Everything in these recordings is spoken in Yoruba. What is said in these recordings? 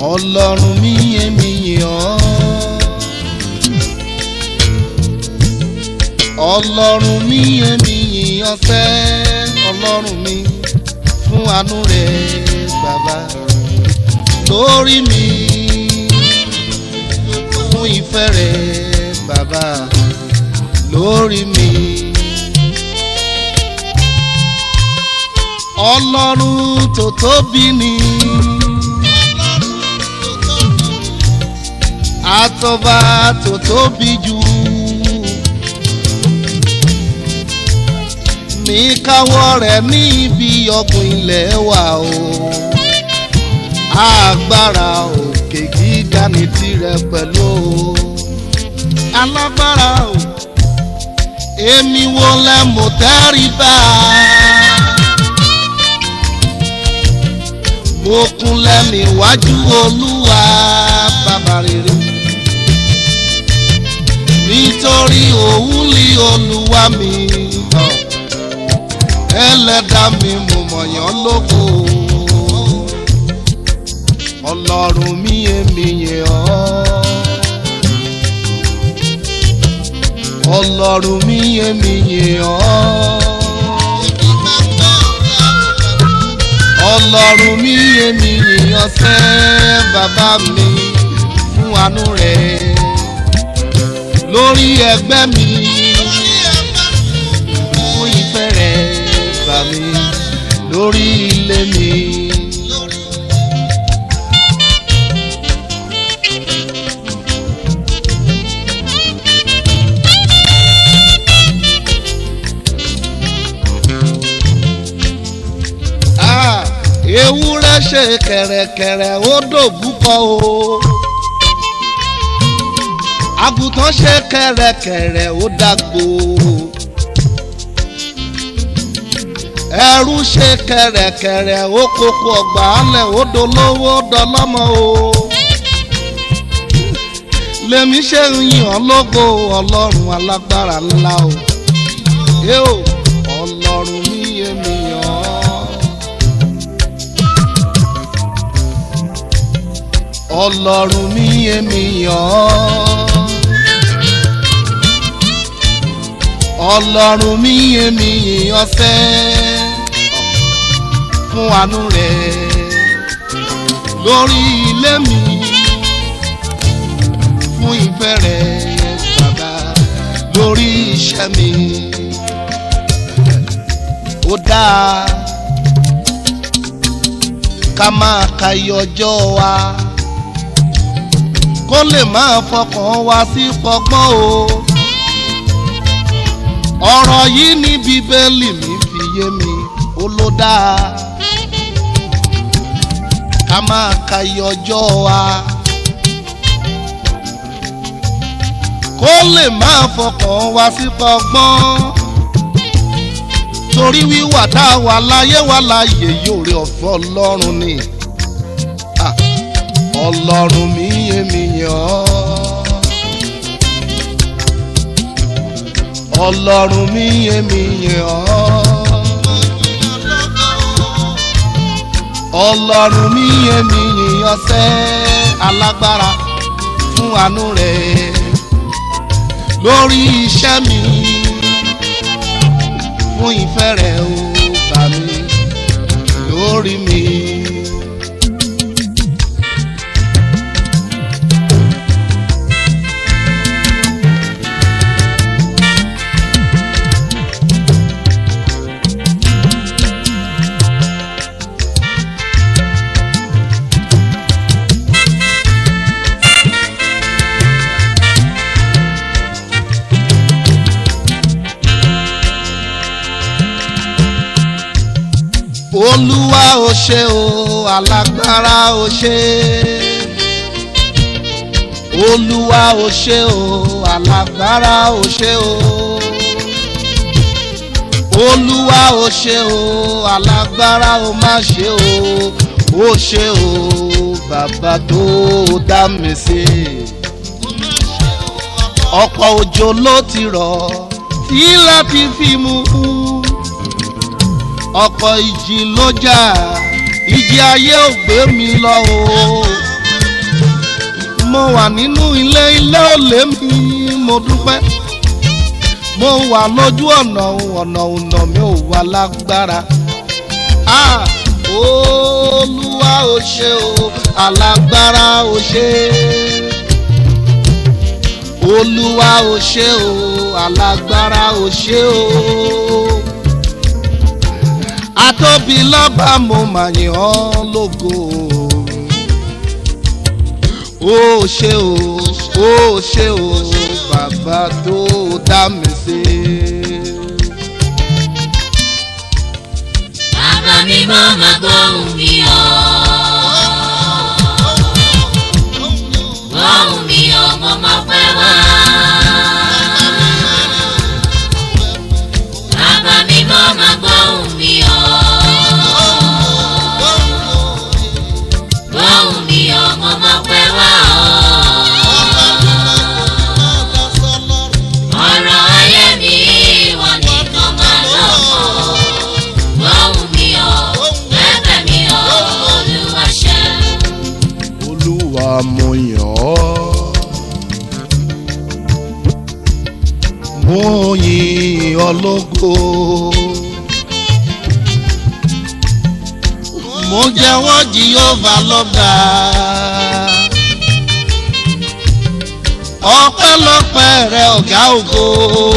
ọlọ́run mi èmi yìn ọ́. ọlọ́run mi èmi yìn ọ́ sẹ́ ọlọ́run mi fún àánú rẹ̀ bàbá lórí mi fún ìfẹ́ rẹ̀ bàbá lórí mi. ọlọ́run tó tóbi ni. àtọ́ba tó tóbi jù. mi káwọ́ rẹ̀ ní ibi ọ̀gbìn ilẹ̀ wa o. agbára òkè gíga ní tirẹ̀ pẹ̀lú o. alágbára o. èmi wo lẹ mọ̀ tẹ́rìbá. mo kúnlẹ̀ níwájú olúwa bàbá rere nítorí òun lé olúwa mi ẹlẹ́dàá mi mo mọ̀yán lóko ọlọ́run mi èmi yìn ọ́ ọlọ́run mi èmi yìn ọ́. ọlọ́run mi èmi yìnyín sẹ́ bàbá mi fún àánú rẹ̀ lórí ẹgbẹ́ mi fún ìfẹ́ rẹ̀ bà mí lórí ilé mi. Ah, ewúrẹ́ ṣe kẹ̀rẹ̀kẹ̀rẹ̀ ó dòbúkọ o àgùntàn ṣe kẹ̀rẹ̀kẹ̀rẹ̀ ó dàgbò ẹrú ṣe kẹ̀rẹ̀kẹ̀rẹ̀ ó kókó ọgbà alẹ̀ ó dolówó dọlọ́mọ o lèmi ṣe ń yìn ọ́ lógo ọlọ́run alágbára ńlá o ẹ o ọlọ́run mi yé mi yàn ọ́. ọlọ́run mi èmi yàn ọ́ ọlọ́run mi èmi yàn fẹ́ fún àánú rẹ̀ lórí ilé mi fún ìfẹ́ rẹ̀ bàbá lórí iṣẹ́ mi ó dáa ká máa ka iye ọjọ́ wa kó lè máa fọkàn wá sí pọgbọ́n o. ọ̀rọ̀ yìí ní bíbélì mi fi yé mi ó ló dáa. ká máa ka iye ọjọ́ wa. kó lè máa fọkàn wá sí pọgbọ́n. torí wíwà tá a wà láyé wà láàyè yóò rí ọ̀fẹ́ ọlọ́run ni. Ah ọlọ́run mi èmi yàn ọ́ ọlọ́run mi èmi yàn ọ́ ọlọ́run mi èmi yàn sẹ́ alágbára fún àánú rẹ̀ lórí iṣẹ́ mi fún ìfẹ́ rẹ̀ ó bà mí lórí mi. olúwa ò ṣe o alágbára ò ṣe olúwa ò ṣe o alágbára ò ṣe o olúwa ò ṣe o alágbára ò má ṣe o ó ṣe o bàbá tó dá mi sí ọ̀pọ̀ òjò ló ti rọ̀ tí láti fi mú ọ̀pọ̀ ìjì ló jà ìjì ayé ò gbé mi lọ o wà nínú ilé ilé òlé mi mo dúpẹ́ mo wà lójú ọ̀nà ọ̀nà ọ̀nà mi ò wà lágbára ah olúwa ò ṣe o alágbára ò ṣe olúwa ò ṣe o alágbára ò ṣe o atóbi lọ́ba mo mà yìn ọ́ lógo ó ṣe o ó ṣe o bàbá tó dá mi sí. Bàbá mi mọ́ máa gbóhùn mi o. Gbóhùn mi o, mo máa pẹ́ wá. Bàbá mi mọ́ máa gbóhùn mi o. Gbóhùn mi o, mo máa pẹ́ wá o. Ọ̀rọ̀ ayé mi ìwọ nìkan máa lọ́kọ̀ọ́. Gbóhùn mi o, bẹ́bẹ̀ mi o, Olúwa ṣe. olúwa mo yàn ọ́ mo yìn ọ́ lógo mo jẹ́wọ́ jehova lọ́ba ọpẹ́lọpẹ́ rẹ ọ̀gá ògo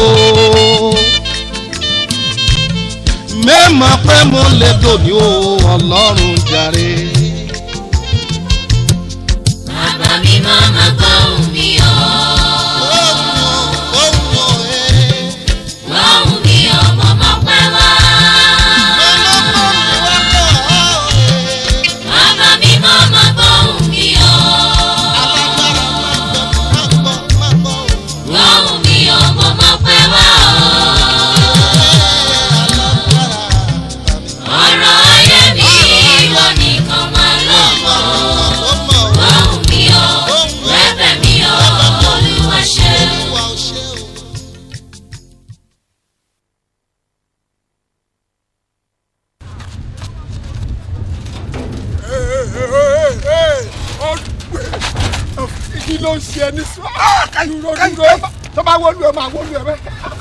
mẹ́mọ̀ pé mo lè dòní o ọlọ́run jàre. Bàbá mi mọ́ máa gbóhùn mi o. Gbóhùn mi o, mo máa pẹ́ wá. Bàbá mi mọ́ máa gbóhùn mi o. Gbóhùn mi o, mo máa pẹ́ wá o. Ọ̀rọ̀ ayé mi ìwọ nìkan máa lọ́kọ̀ọ́. Gbóhùn mi o, bẹ́bẹ̀ mi o, Olúwa ṣe. kí ló ń ṣe ẹni sọ dúró dúró tó bá wọlú ẹ máa wọlú ẹ bẹ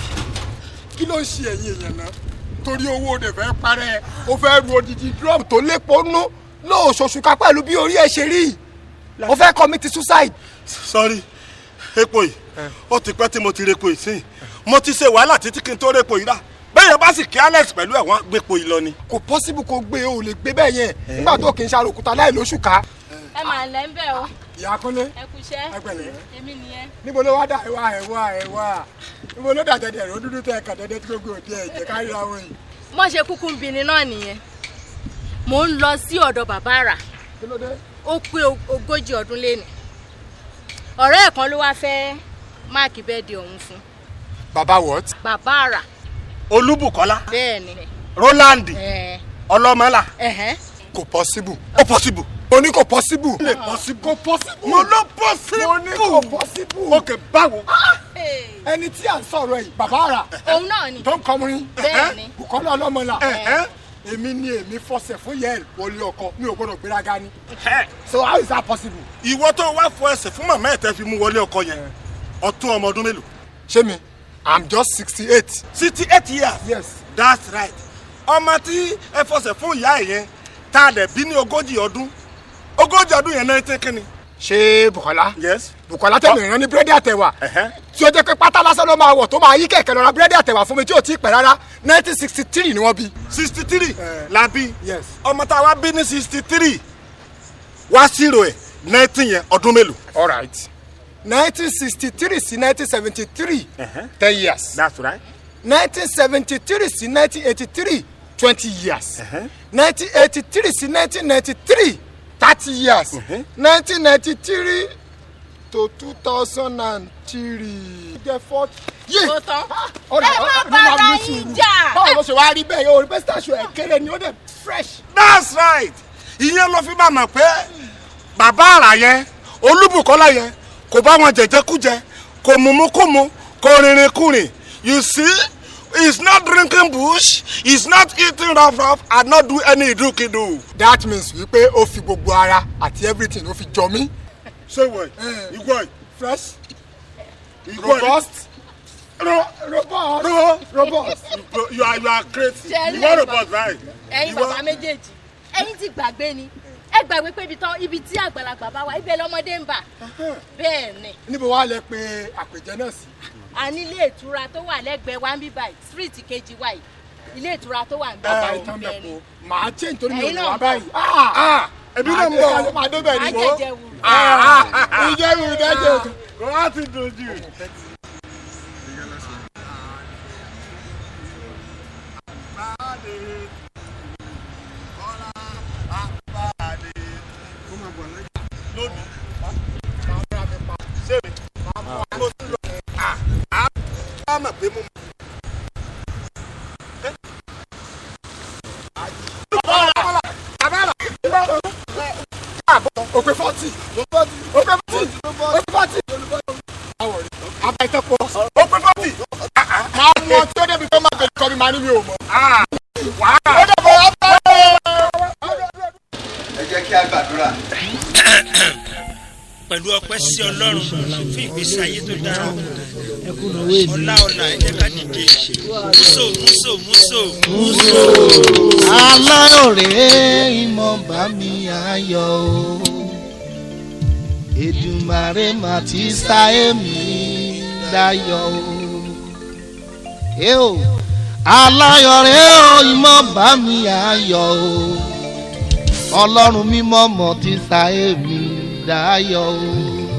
kí ló ń ṣe ẹ̀yin èèyàn náà torí owó rẹ̀ fẹ́ parẹ́ ó fẹ́ ru odidi drum tó lépo nú lóòṣooṣù ká pẹ̀lú bí orí ẹ̀ ṣe rí ó fẹ́ commit suicide. sọrí epo yìí ó ti pẹ́ tí mo ti repo yìí sí mo ti ṣe wàhálà títí kí n tó repo yìí rà bẹ́ẹ̀ yẹn bá sì kí alex pẹ̀lú ẹ̀ wọ́n gbépo yìí lọ ni. kò possible kó gbé o lè gbé bẹ́ẹ̀ yẹn nígbà tó kì í ṣàròkúta láì lóṣù ká. ẹ máa lẹ́ ń bẹ̀ o ìyá kúnlé ẹ kú iṣẹ́ ẹ pẹ̀lẹ́ èmi nìyẹn. níbo ló wá dà ẹ wá ẹ wá ẹ wá níbo ló dà dẹdẹ ró dúdú tẹ ẹ kàn dẹdẹ tí gbogbo òdi ẹ jẹ ká ríra wọn yìí. mọ̀ ṣe kúkú ń bini náà nìyẹn mò ń lọ sí ọ̀dọ̀ bàbá àrà kí ló dé. ó pé ogójì ọdún léni ọ̀rẹ́ ẹ̀ kan ló wá fẹ́ máàkì bẹ́ẹ̀dì ọ̀hún fún baba what. bàbá àrà olúbùkọ́lá bẹ́ẹ̀ ni roland ẹ̀ ọlọ́mọlá ẹ̀hẹ́n kò possible. ó possible. mo ní kò possible. lè possible. kò possible. mo ló possible. mo ní kò possible. ok báwo. ẹni tí à ń sọ̀rọ̀ yìí bàbá àrà òun náà ni tó ń kọrin bẹ́ẹ̀ ni Bùkọ́lá ọlọ́mọlá Ẹ̀hẹ́. èmi ni èmi fọsẹ̀ fún yẹ́ẹ̀ wọlé ọkọ mi ò gbọ́dọ̀ gbéraga ni Ẹ̀. so how is that possible. ìwọ tó wá fọ ẹsẹ̀ fún màmá ẹ̀ tẹ́ fi mú wọlé ọkọ yẹn ọtún ọmọ ọdún mélòó. ṣé mi i'm just sixty eight. sixty eight years. yes that's right. ọmọ tí ẹ fọsẹ̀ fún ìyá ẹ̀ yẹn tá a dẹ̀ bí ní ogójì ọdún ogójì ọdún yẹn náà tẹ́ kínni. ṣé Bùkọ́lá yes. Bùkọ́lá tẹ̀lé ìran ní búrẹ́dì àtẹ̀wà Ẹ̀hẹ́. tí ó jẹ́ pé pátá lásán ló máa wọ̀ tó máa yí kẹ̀kẹ́ lọ ra búrẹ́dì àtẹ̀wà fún mi tí ò tí ì pẹ́ rárá nineteen sixty three ni wọ́n bí. sixty three Eh. la bí Yes. ọmọ tá a wá bí ní sixty three wá zero ẹ̀ nineteen yẹn ọdún mélòó. all right nineteen sixty three sí nineteen seventy three Ẹ̀hẹ́. ten years that's right. nineteen seventy three sí nineteen eighty three twenty years Ẹ̀hẹ́. nineteen eighty three sí nineteen ninety three thirty years Mhm. nineteen ninety three to two thousand and three. jẹ́ forty. yé tó tán ọ̀rẹ́ ẹ má ọ̀rẹ́ bára ní yín sùúrù. jà. báwo ló ṣe wá rí bẹ́ẹ̀ yóò rí pé station ẹ̀ kéré ni ó dẹ̀ fresh. that's right ìyẹn ló fi bá mọ̀ pé bàbá àrà yẹn olúbùkọ́lá yẹn kò bá wọn jẹjẹkújẹ kò mumukumu kò rìnrìn kùnrin you see he is not drinking bush he is not eating rough rough and not do any idukidu. that means wípé ó fi gbogbo ara àti everything ó fi jọ mí ṣé ìwọ yìí Eh. ìwọ yìí fresh ìwọ yìí robust ro robust ro robust. you- you are you are crazy Ṣé rí ìwọ ẹ̀yin robot báyìí ẹ̀yin ìwọ bàbá méjèèjì ẹ̀yin ti gbàgbé ni ẹ gbàgbé pé ibi tán ibi tí àgbàlagbà bá wà ibẹ̀ lọ́mọdé ń bà bẹ́ẹ̀ ni níbo wàá lẹ pé àpèjẹ náà sí. a ní ilé ìtura tó wà lẹ́gbẹ̀ẹ́ wa ń bí báyìí street kejì wa yìí ilé ìtura tó wà ń bí bàbá báyìí ìtàn bẹ́ẹ̀ bẹ̀ ni kó màá ṣe nítorí mi ò Ẹ̀yin ní náà wá ń báyìí. ah ebi náà ń bọ̀ máa débẹ̀ a ni. jẹjẹ wù ìjẹ́ mi ìdájọ́ òkè. kò wá ti dojú. òpè fọ́tì òpè fọ́tì òpè fọ́tì. àbá ìtàn pọ̀. ó pé fọ́tì. máa mú ọ tí ó débi tó máa bẹ̀rẹ̀ kọ́ mi máa ní mi ò mọ̀. wàá ó dẹ̀ bọ̀ wá bá ẹ jẹ́ kí a gbàdúrà. pẹ̀lú ọpẹ́ sí ọlọ́run fún ìgbésí ayé tó dára ọlá ọlá ẹ jẹ́ ká dìde múso múso múso múso. aláyọ̀rẹ́ ìmọ̀ bá mi ayọ̀ o Èdùmàrè mà ti sá èmi dayọ̀ o ẹ o aláyọ̀rẹ́ o ìmọ̀ bá mi ayọ̀ o ọlọ́run mímọ́ mọ̀ ti sá èmi dayọ̀ o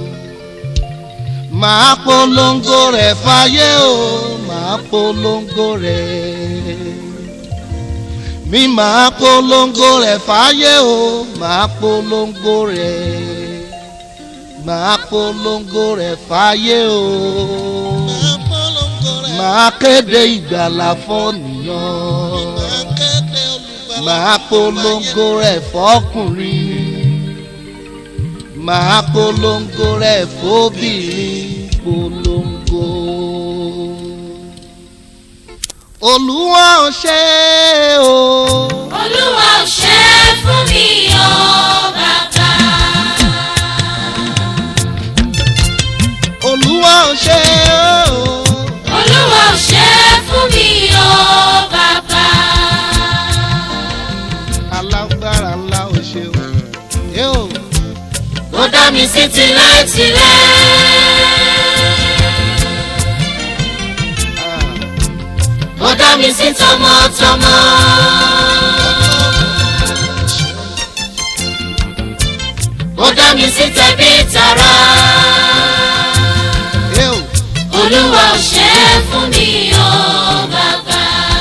màá polongo rẹ̀ fáyé o màá polongo rẹ̀ mi máa polongo rẹ̀ fáyé o máa polongo rẹ̀ máa polongo rẹ̀ fáyé o máa kéde ìgbàlà fọ́nìyàn máa polongo rẹ̀ fọ́kùnrin máa polongo rẹ̀ fóbìnrin polongo olúwa ò ṣe o. olúwa ò ṣe é fún mi o bàbá. olúwa ò ṣe o. olúwa ò ṣe é fún mi o bàbá. alágbára ńlá ò ṣe o. ẹ o. ó dá mi sí tilétilé. ó dá mi sí tọmọtọmọ. ó dá mi sí tẹbí tará. ẹ o. olúwa ò ṣe é fún mi o bàbá.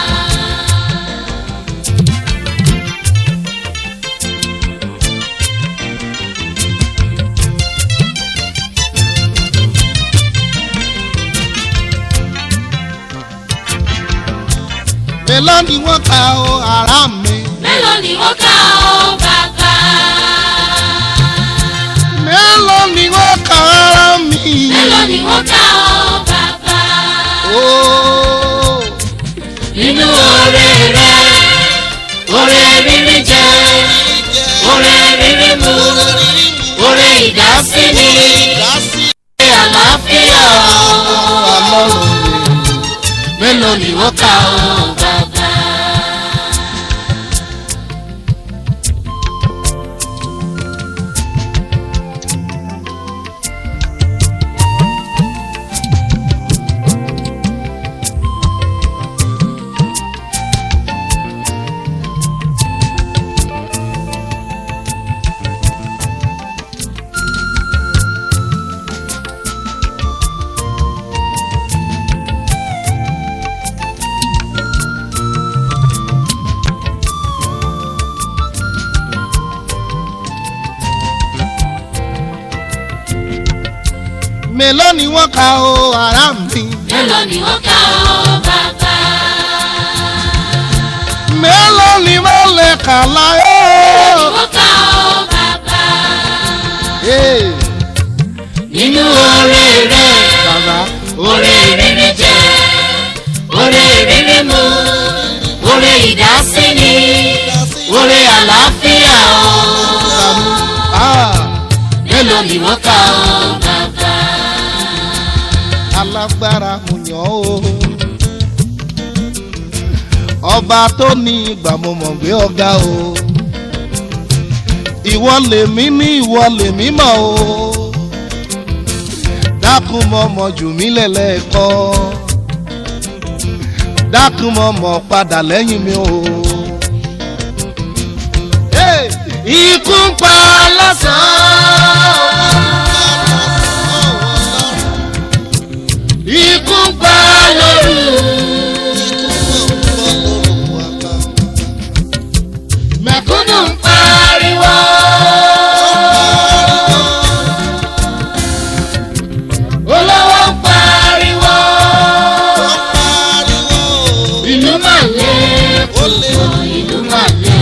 mélòó ni wọ́n ka o ara mi. mélòó ni wọ́n kà ó bàbá. mélòó ni wọ́n ka ara mi. mélòó ni wọ́n kà ó bàbá. ooo. nínú oore rẹ oore rírí jẹ oore rírí mu oore ìdásíni oore àlàáfíà ọlọ́run mélòó ni wọ́n kà ó bàbá. mélòó ni wọ́n ka o ara mi. mélòó ni wọ́n kà ó bàbá. mélòó ni wọ́n lè kà láyé. wọ́n kà ó bàbá. Ee, nínú oore rẹ bàbá oore rírí jẹ oore rírí mu oore ìdásíni oore àlàáfíà o ah, mélòó ni wọ́n kà ó bàbá. alágbára mo yàn ọ́ o. ọba tó ní ìgbà mo mọ̀ gbé ọ̀gá o. ìwọ lèmi ní ìwọ lèmi mọ̀ o. dákun mọ̀ mọ̀ jù mí lẹ́lẹ́kọ́. dákun mọ̀ mọ̀ padà lẹ́yìn mi o. Hey! ikú ń pa lọ́sàn-án. ikú ń pa lóru. mẹ̀kúnnù ń pariwo. olówó ń pariwo. ìlú mà lé púpọ̀ ìlú mà lé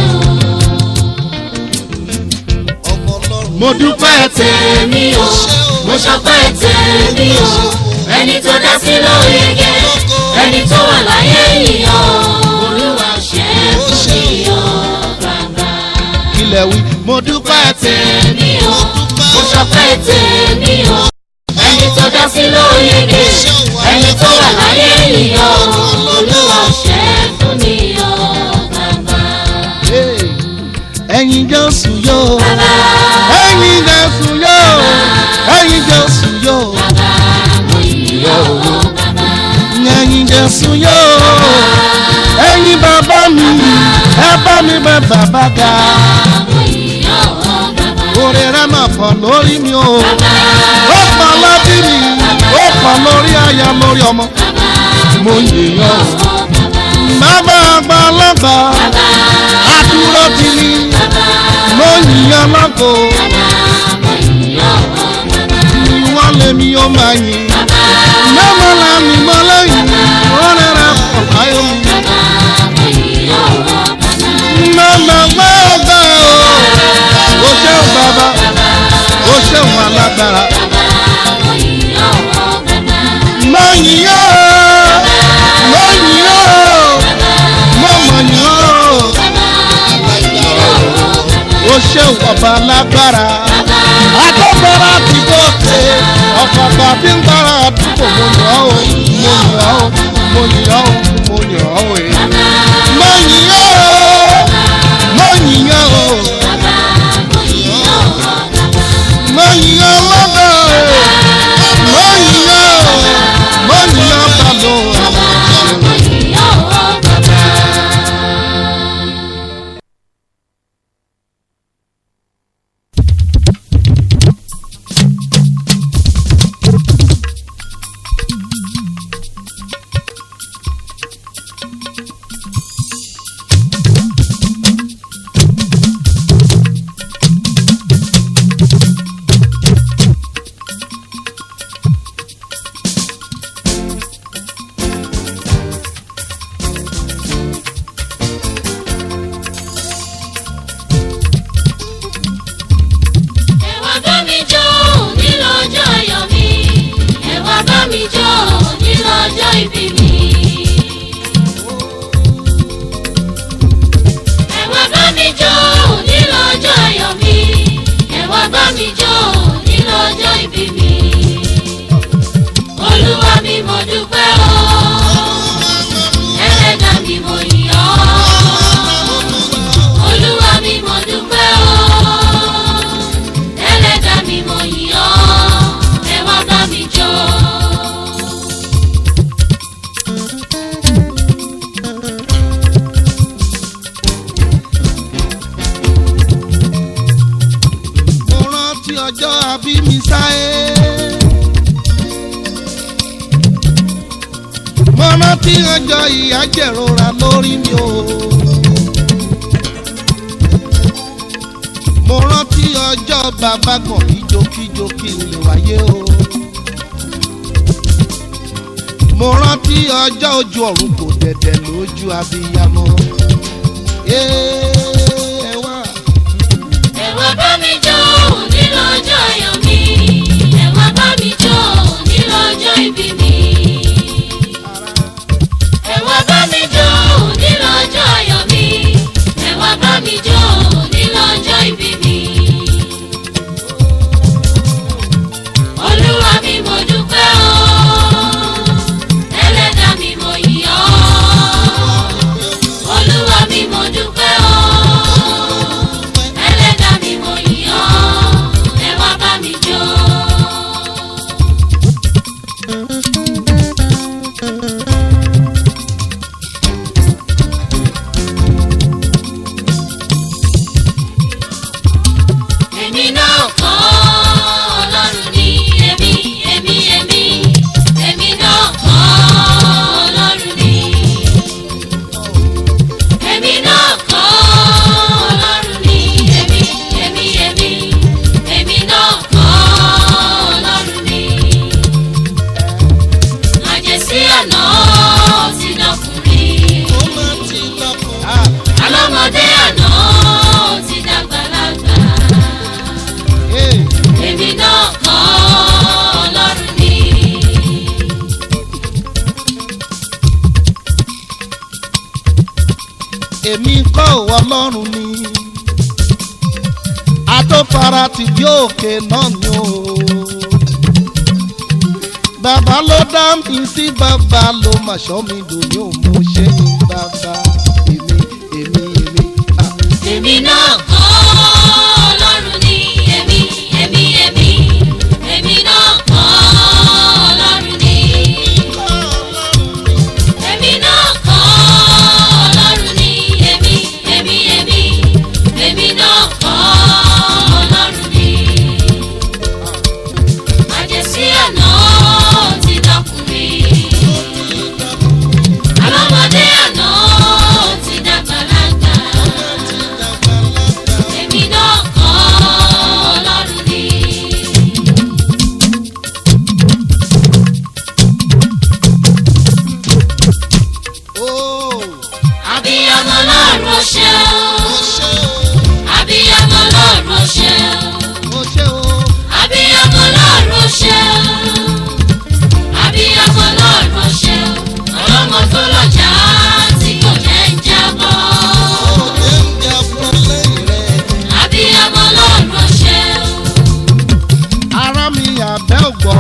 o. mo dúpẹ́ tèmi o mo ṣọpẹ́ tèmi o ẹni tó dá sí lóyege ẹni tó wà láyé yìí o olúwa ṣe é fún mi o bàbá. ilẹ̀ wí mo dúpẹ́ tèmi o mo ṣọpẹ́ tèmi o ẹni tó dá sí lóyege ẹni tó wà láyé yìí o olúwa ṣe é fún mi o bàbá. ẹyin jésù yóò ẹyin jésù yóò ẹyin jésù yóò bàbá mo yìí o bàbá. ẹyin jésù yóò ẹyin bàbá mi ẹ bá mi bẹ bàbá ga mo yìí o bàbá. orí rẹ mà pọ̀ lórí mi o ó pọ̀ lórí mi ó pọ̀ lórí aya lórí ọmọ mo yìnyín o bàbá àgbàlagbà àdúró ti ní mo yìnyín lọ́kọ̀ ìwọ́n lèmi ó máa yìn mẹ́wàá la mi mọ́ lẹ́yìn ó rẹ̀rẹ̀ pọ̀ láyọ̀ mi mẹ́mẹ́ gbọ́dọ̀ o ó ṣeun bàbá ó ṣeun alágbára mo yìn ó mo yìn ó mo mọ̀ yìn ó ó ṣeun ọba alágbára agbára ti gòkè ọ̀pọ̀pọ̀ tí ń gbára àdúgbò mo yàn ó mo yàn ó mo yàn ó mo yàn ó ẹ̀. mo yìn ó mo yìn ó mo yìn ó lọ́dọ̀ ẹ̀ mo yìn ó mo yìn ó bàbá o. ẹ wá bá mi jó nílò ọjọ́ ayọ̀ mi ẹ wá bá mi jó nílò ọjọ́ ìbí mi. ẹ wá bá mi jó nílò ọjọ́ ayọ̀ mi ẹ wá bá mi jó nílò ọjọ́ ìbí mi. olúwa mi mo dúpẹ́ o ẹlẹ́dàá mi mo yìn ọ́ olúwa mi mo dúpẹ́ o ẹlẹ́dàá mi mo yìn ọ́ ẹ wá bá mi jó. mo rántí ọjọ́ àbí mi sáyé. mo rántí ọjọ́ ìyà jẹ̀rora lórí mi o. mo rántí ọjọ́ bàbá kan kíjokíjo kí n lè wáyé o. mo rántí ọjọ́ ojú ọ̀run kò dẹ̀dẹ̀ lójú abiyamọ. ẹ wá. ẹ wá bá mi jó nílò ọjọ́ ayọ̀ mi ẹ wá bá mi jó nílò ọjọ́ ìbí mi. ẹ wá bá mi jó nílò ọjọ́ ayọ̀ mi ẹ wá bá mi jó nílò ọjọ́ ìbí mi. ọlọ́run ni àtọ́fara ti bí òkè náà ni o bàbá ló dá mi sí bàbá ló mà ṣọ́ mi dòní ò mú ṣe ní bàbá èmi èmi èmi. ah. èmi náà kọ́ ọlọ́run ni èmi èmi èmi èmi náà kọ́ ọlọ́run ni èmi náà kọ́ ọlọ́run ni èmi èmi èmi èmi náà kọ́ ọlọ́run ni àjẹsí àná ti dọkùnrin alọ́mọdé àná ti dàgbàlagbà èmi náà kọ́ ọlọ́run ni. Oh, abiyamọ lọ́run ó ṣe ó o ṣe abiyamọ lọ́run ó ṣe o ó ṣe o abiyamọ lọ́run ó ṣe o abiyamọ lọ́run ó ṣe o ọlọ́mọ tó lọ́jà tí kò jẹ́ ń jábọ́ ó jẹ́ ń jẹ́ fún lẹ́yìn rẹ̀. abiyamọ lọ́run ó ṣe o. ara mi àbẹ́ ògbọ́.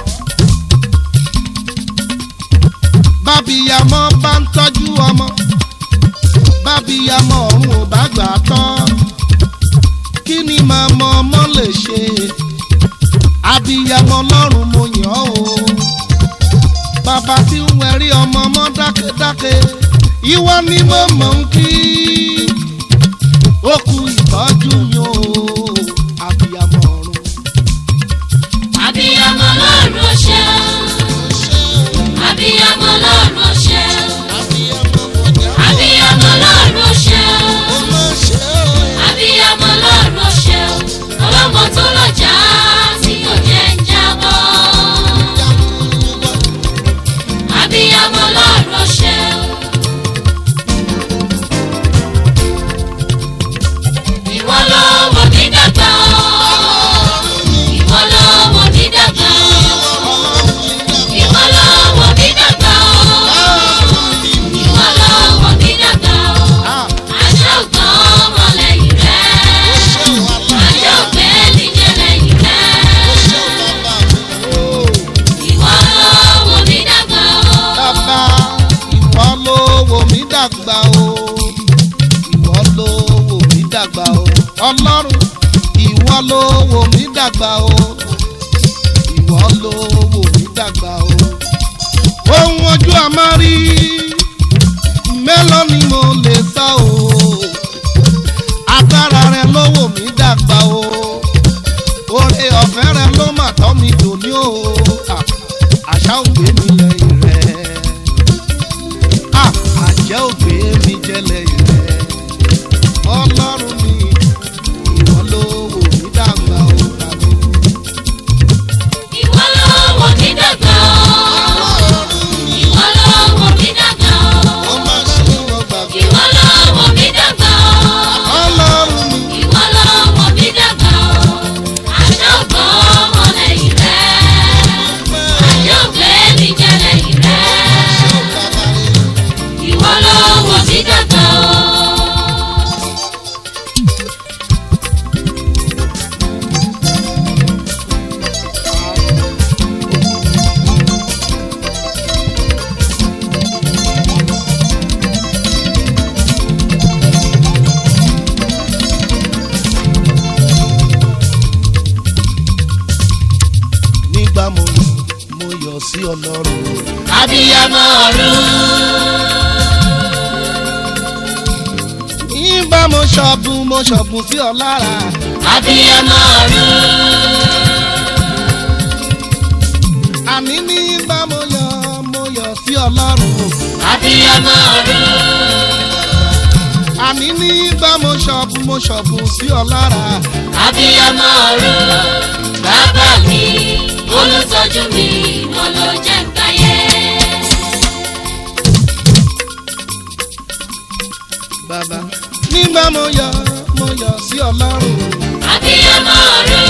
bábíyamọ bá ń tọ́jú ọmọ bábíyamọ ọ̀run ò bá gbà á tán kí ni màmá ọmọ lè ṣe abíyamọ lọ́rùn mo yàn ọ́ o bàbá tí ń wẹ̀rí ọmọ ọmọ dákẹ́dákẹ́ ìwọ ni mo mọ̀ ń kí ó kú ìtọ́jú mi o abíyamọ ọ̀run. abiyamọ lọ́run ó ṣe o abiyamọ lọ́run ó ṣe o abiyamọ lọ́run ó ṣe o abiyamọ lọ́run ó ṣe o ọlọ́mọ tó lọ́jà tí kò jẹ́ ń jábọ́ abiyamọ lọ́run ó ṣe o. ìwọ ló wò mí dàgbà o ìwọ ló wò mí dàgbà o ìwọ ló wò mí dàgbà o ìwọ ló wò mí dàgbà o àṣà ògbọ́n ọmọ lẹ́yìn rẹ̀ àṣà ògbẹ́ níjẹ́ lẹ́yìn rẹ̀ ìwọ ló wò mí dàgbà o. bàbá ìwọ ló wò mí dàgbà o ìwọ ló wò mí dàgbà o ọlọ́run ìwọ ló wò mí dàgbà o ìwọ ló wò mí dàgbà o ohun ojú àmárí mélòó ni mo lè sọ o agbára rẹ ló wò mí dàgbà o oore ọ̀fẹ́ rẹ ló mà tọ́ mi dòní o à, àṣà ògbé mi lẹ́yìn rẹ̀ à, àjẹ́ ògbé mi jẹ́ lẹ́yìn rẹ̀ ọlọ́run mi ìwọ ló wò mí dàgbà o tàbí. ìwọ ló wò mí dàgbà o. ìwọ ló wò mí dàgbà o. ó má ṣe wọ́n gbàgbé ìwọ ló wò mí dàgbà o. ọlọ́run mi ìwọ ló wò mí dàgbà o. àṣà ògbọ́n ọmọ lẹ́yìn rẹ̀. àṣà ògbé mi jẹ́ lẹ́yìn rẹ̀. ìwọ ló wò mí dàgbà o. nígbà mo mo yọ̀ sí ọlọ́run abiyamọ ọ̀run. nígbà mo ṣọ̀bùn mo ṣọ̀bùn sí ọ lára abiyamọ ọ̀run. àní nígbà mo yọ̀ mo yọ̀ sí ọlọ́run abiyamọ ọ̀run. àní nígbà mo ṣọ̀bùn mo ṣọ̀bùn sí ọ lára abiyamọ ọ̀run. bàbá mi olùtọ́jú mi wọn ló jẹ́ ń gbáyé. bàbá nígbà mo yọ̀ mo yọ̀ sí ọlọ́run abiyamọ ọ̀run.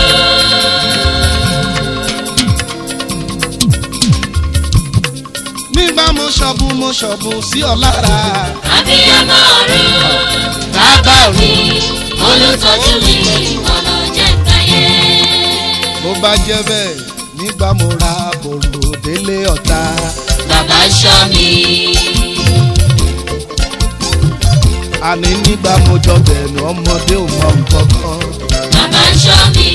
nígbà mo ṣọ̀bùn mo ṣọ̀bùn sí ọ lára abiyamọ ọ̀run. bàbá bàbá mi olùtọ́jú mi ọ̀nà jẹ́ káyé. bó bá jẹ́ bẹ́ẹ̀ nígbà mo ra bòrò délé ọ̀tá. bàbá ṣọ́ mi àní nígbà mo jọ bẹ̀rù ọmọdé ò mọ nǹkan kan. bàbá ṣọ́ mi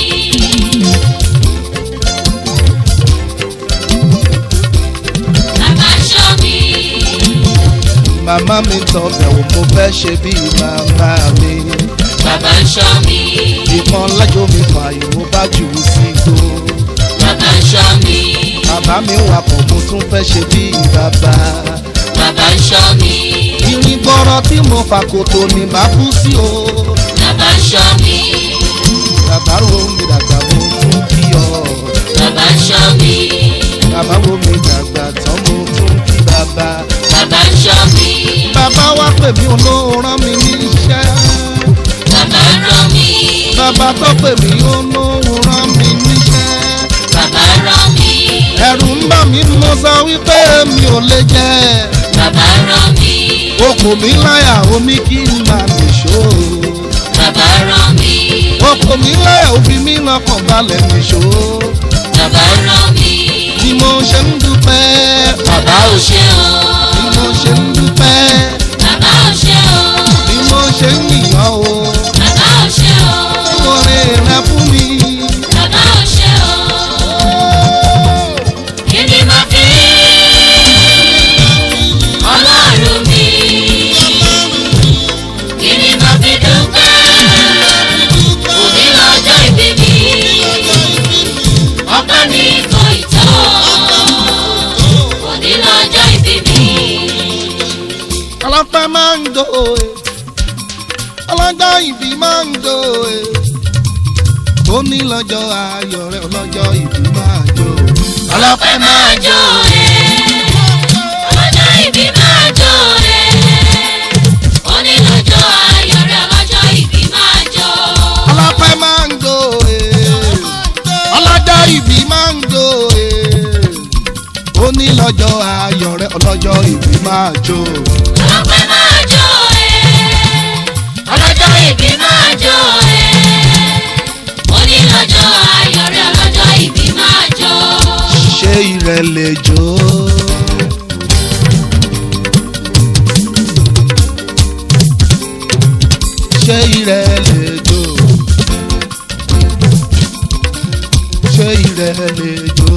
bàbá ṣọ́ mi màmá mi tọ bẹ̀wò mo fẹ́ ṣe bí màmá mi. bàbá ṣọ́ mi ìkan lájọ mi fààyè mo bá jù ú sí igbó. bàbá ṣọ́ mi bàbá mi wà pọ̀ mo tún fẹ́ ṣe bí bàbá. bàbá ṣọ́ mi irin gbọ́rọ̀ tí mo fà kòtò ní bá kú sí o. bàbá ṣọ́ mi bàbá ro mi dàgbà mo tún kí ọ. bàbá ṣọ́ mi bàbá wo mi dàgbà tán mo tún kí bàbá. bàbá ṣọ́ mi bàbá wá pè mí olóhùn rán mi níṣẹ́. bàbá rán mi bàbá tó pè mí olóhùn rán mi níṣẹ́. bàbá rán mi ẹ̀rù ń bà mí mo sọ wípé mi ò lè jẹ́. bàbá rán mi okùn mi láyà omi kí n máa nìṣó. bàbá rán mi okùn mi láyà òfin mi lọ́kàn balẹ̀ nìṣó. bàbá rán mi bí mo ṣe ń dúpẹ́. bàbá ò ṣe o bí mo ṣe ń dúpẹ́. bàbá ò ṣe o bí mo ṣe ń yìnyàn o. bàbá ò ṣe o oore rẹ fún mi. bàbá ò ṣe o kí ni mo fi ọlọ́run mi kí ni mo fi dúpẹ́ òní lọ́jọ́ ìbí mi ọpẹ́ mi kò ì tó òní lọ́jọ́ ìbí mi. ọlọ́pẹ́ máa ń do e. ọlọ́jọ́ ìbí máa ń do e. ó ní lọ́jọ́ ayọ̀ rẹ ọlọ́jọ́ ìbí máa jó. ọlọ́pẹ́ máa jó ẹ̀ ọlọ́jọ́ ìbí máa jó ẹ̀ onílọ́jọ́ ayọ̀ rẹ̀ ọlọ́jọ́ ìbí máa jó. ọlọ́pẹ́ máa ń do e. ọlọ́jọ́ ìbí máa ń do e. ó ní lọ́jọ́ ayọ̀ rẹ ọlọ́jọ́ ìbí máa jó. ọlọ́pẹ́ máa jó ẹ̀ ọlọ́jọ́ ìbí máa jó ẹ̀ onílọ́jọ́ ayọ̀ rẹ̀ ọlọ́jọ́ ìbí máa jó. ṣé ìrẹ̀ lè jó. ṣé ìrẹ̀ lè jó. ṣé ìrẹ̀ lè jó.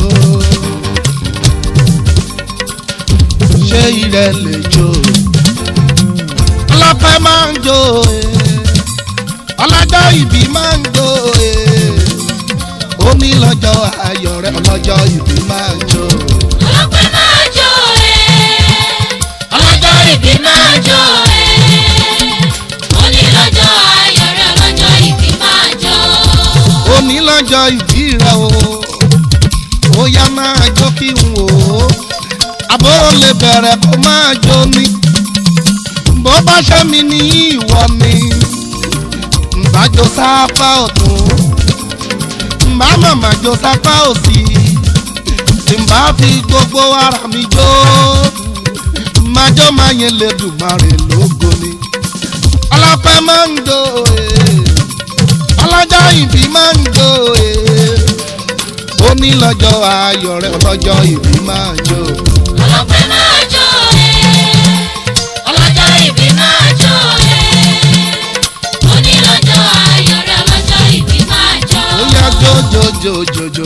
ṣé ìrẹ̀ lè jó. ọlọ́pẹ́ máa ń jó e. ọlọ́jọ́ ìbí máa ń jó e ó ní lọ́jọ́ ayọ̀ rẹ ọlọ́jọ́ ìbí máa jó. ọlọ́pẹ́ máa jó ẹ̀ ọlọ́jọ́ ìbí máa jó ẹ̀ onílọ́jọ́ ayọ̀ rẹ̀ ọlọ́jọ́ ìbí máa jó. ó ní lọ́jọ́ ìbí rẹ o ó yá máa jó kí n wò ó àbó lè bẹ̀rẹ̀ kó máa jó ni bó bá ṣe mi ní ìwọ ni ǹbájó sápá ọ̀tún ǹbá màmá jó sápá òsì ǹbá fi gbogbo ara mi jó májó máa yẹn lè dùn máa rè lógo ni ọlọ́pẹ́ máa ń do ee ọlọ́jọ́ ìbí máa ń do ee ó ní lọ́jọ́ ayọ̀ rẹ ọlọ́jọ́ ìbí máa jó ọlọ́pẹ́ máa jó ẹ̀ ọlọ́jọ́ ìbí máa jó ẹ̀ onílọ́jọ́ ayọ̀ rẹ̀ ọlọ́jọ́ ìbí máa jó. ó yá jó jó jó jó jó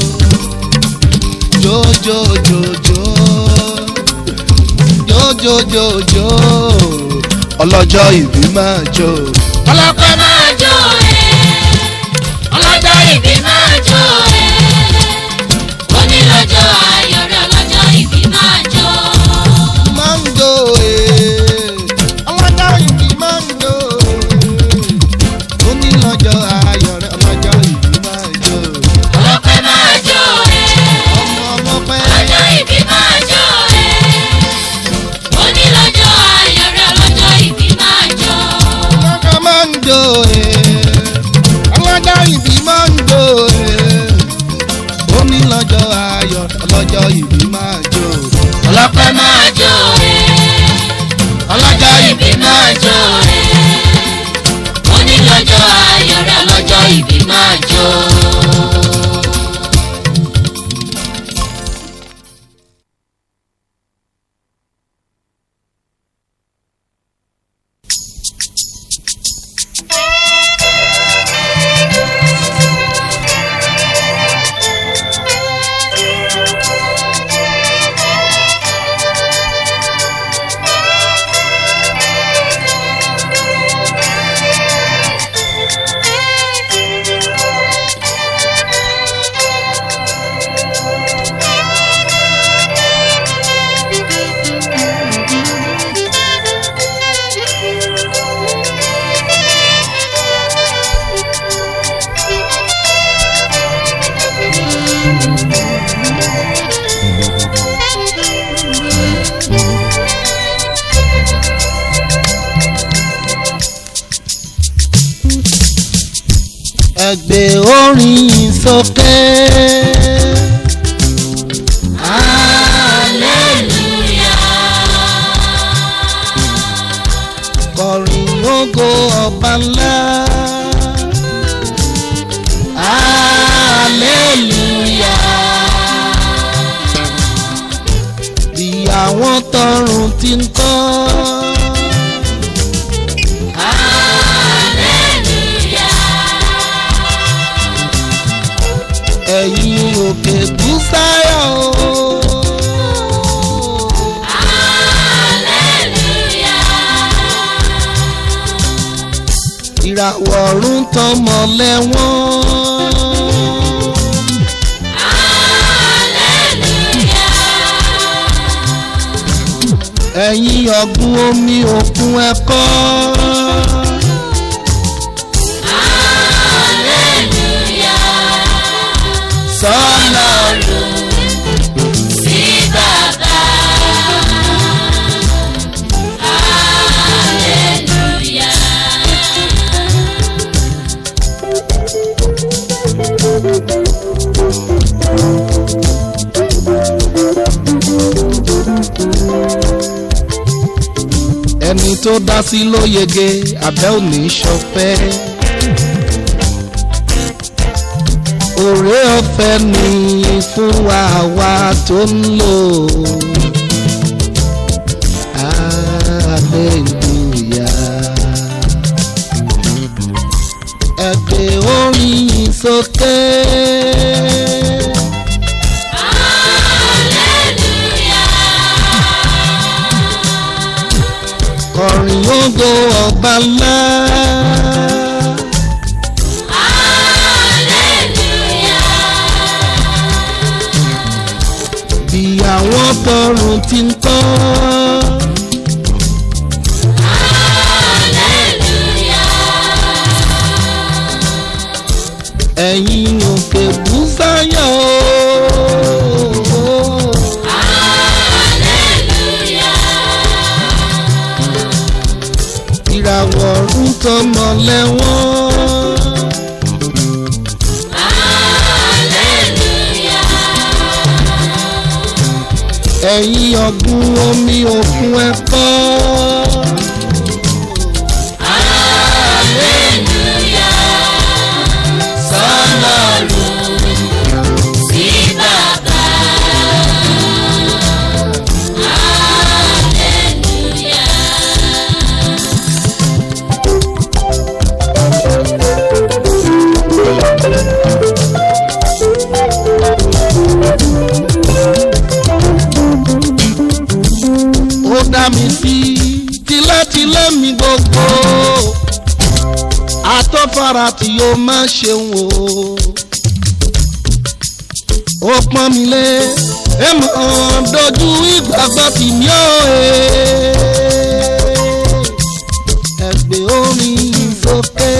jó jó jó jó jó jó jó jó ọlọ́jọ́ ìbí máa jó ọlọ́pẹ́ máa jó ẹ̀ ọlọ́jọ́ ìbí máa jó ẹ̀ onílọ́jọ́ ayọ̀ rẹ̀ ọlọ́jọ́ ìbí máa jó. máa ń jó ee ọlọ́jọ́ ìbí máa ń jó ee ó ní lọ́jọ́ ayọ̀ rẹ ọlọ́jọ́ ìbí máa jó ọlọ́pẹ́ máa jó ẹ̀ ọmọ ọmọ pẹ́. ọlọ́jọ́ ìbí máa jó ẹ̀ onílọ́jọ́ ayọ̀ rẹ̀ ọlọ́jọ́ ìbí máa jó. Ọlọ́jọ́ máa ń jó e, ọlọ́jọ́ ìbí máa ń jó e. Ó ní lọ́jọ́ ayọ̀ ọlọ́jọ́ ìbí máa jó. ọlọ́pẹ́ máa jó ẹ̀ ọlọ́jọ́ ìbí máa jó ẹ̀ ẹgbẹ́ orin sókè. kọrin ògo ọba ńlá. bí àwọn tọrùn ti ń kọ́. ẹ̀yin òkè búsáyọ̀ o. ìràwọ̀ ọ̀run tọmọ lẹ́wọ̀n. ẹ̀yin ọ̀gbun omi òkun ẹ̀kọ́. sọ́nà ẹni tó dá sí ló yege abẹ́ òní ṣọpẹ́. òré ọ̀fẹ́ ni fún wa wa tó ń lò. hallelujah. ẹgbẹ́ orin sókè. kọrin ògo ọba ńlá. bí àwọn tọrùn ti ń kọ́. ẹ̀yin òkè búsáyọ̀ o. ìràwọ̀ ọ̀run tọmọ lẹ́wọ̀n. ẹ̀yin ọ̀gbun omi òkun ẹ̀kọ́. ó dá mi sí tilétilé mi gbogbo àtọ́fara tí yóò má ṣeun o ó pọ́n mi lé èmọ̀ dojú ìgbàgbọ́ tì mí ó ẹgbẹ́ orin sókè.